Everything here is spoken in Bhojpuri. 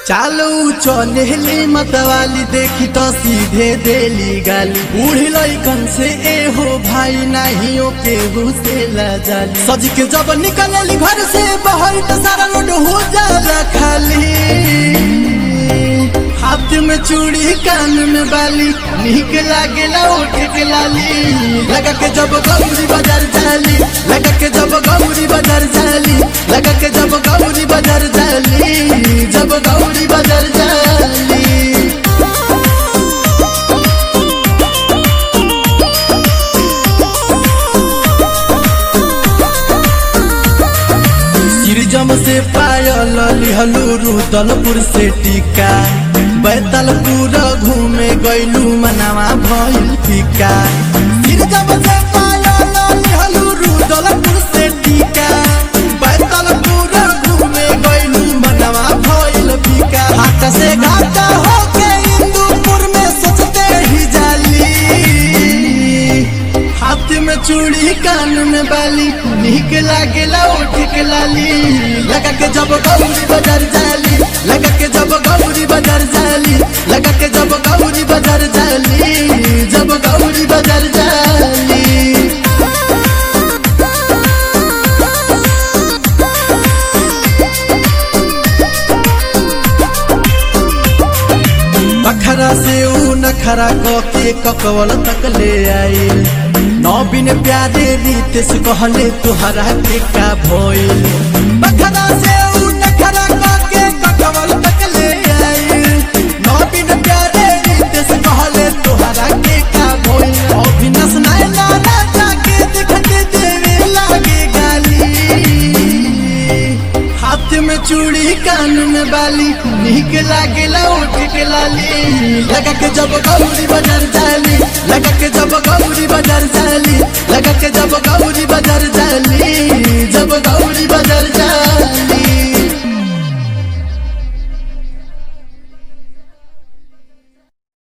चालू चलेली मतवाली देखी तो सीधे देली गाली बूढ़ी लइकन से ए हो भाई नहीं ओ के घुसेला जाली सज के जब निकलली घर से बाहर तो सारा रोड हो जाला खाली हाथ में चूड़ी कान में बाली निक लागेला ओठ के लाली लगा के जब गौरी बाजार जाली लगा के जब गौरी बाजार जाली लगा के जब गौरी बाजार जाली जब गौरी बाजार जाली सिरजम से पायल लिहलू रुदलपुर से टीका बैतलपुर घूमे गैलू मनावा भइल फीका सिरजम से पायल लिहलू रुदलपुर से टीका बैतलपुर घूमे गैलू मनावा भइल फीका हाथ से घाटा होके इंदुपुर में सोचते ही जाली हाथ में चूड़ी कान में बाली निक लागेला ओठ के लाली लगा के जब गौरी बाजार जाली लगा के जब गौरी बाजार जाली लगा के जब गौरी बाजार जाली जब गौरी बाजार जाली बखरा से ऊ नखरा क के ककवल तक ले आइल नौबिन प्यारे रीत से कहले तुहरा के का भइल बखरा से ऊ नखरा क के ककवल तक ले आइल नौबिन प्यारे रीत से कहले तुहरा के का भइल अभिनस नाय लाला जाके दिखते देवे लागे गाली हाथ में चूड़ी कान में बाली निक लागेला ओठ के लाली लगा के जब गौरी बाजार जाली लगा के जब गौरी बाजार जाली लगा के जब गौरी